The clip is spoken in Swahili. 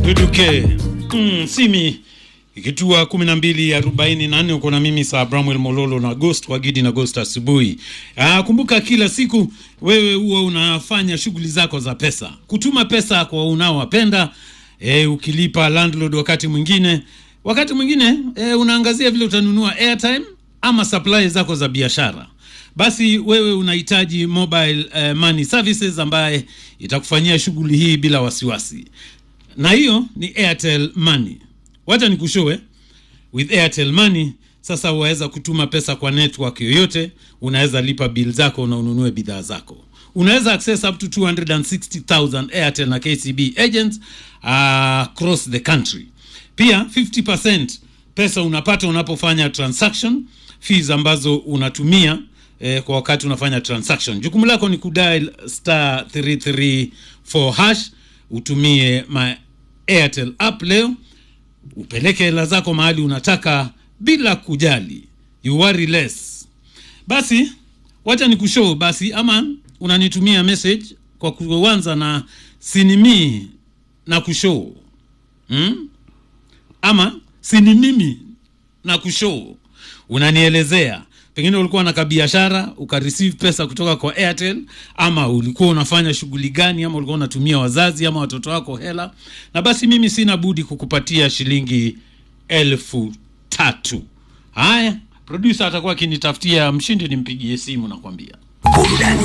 Duduke mm, simi ikitua kumi na mbili arobaini na nne uko na mimi saa Bramwell Mololo na Ghost Wagidi na Ghost asubuhi. Ah, kumbuka kila siku wewe huwa unafanya shughuli zako za pesa, kutuma pesa kwa unaowapenda e, ukilipa landlord wakati mwingine wakati mwingine e, unaangazia vile utanunua airtime ama supply zako za biashara basi wewe unahitaji mobile eh, money services ambaye itakufanyia shughuli hii bila wasiwasi na hiyo ni airtel money wacha nikushowe with airtel money sasa waweza kutuma pesa kwa network yoyote unaweza lipa bill zako na ununue bidhaa zako unaweza access up to 260000 airtel na kcb agents uh, across the country pia 50% pesa unapata unapofanya transaction fees ambazo unatumia eh, kwa wakati unafanya transaction jukumu lako ni kudial star 334 hash utumie my airtel app leo upeleke hela zako mahali unataka bila kujali you worry less basi wacha nikushow basi ama unanitumia message kwa kuanza na sinimii na kushow hmm? ama sini mimi na kushow unanielezea pengine ulikuwa na kabiashara ukareceive pesa kutoka kwa airtel ama ulikuwa unafanya shughuli gani ama ulikuwa unatumia wazazi ama watoto wako hela na basi mimi sina budi kukupatia shilingi elfu tatu haya produsa atakuwa akinitafutia mshindi nimpigie simu nakwambia burudani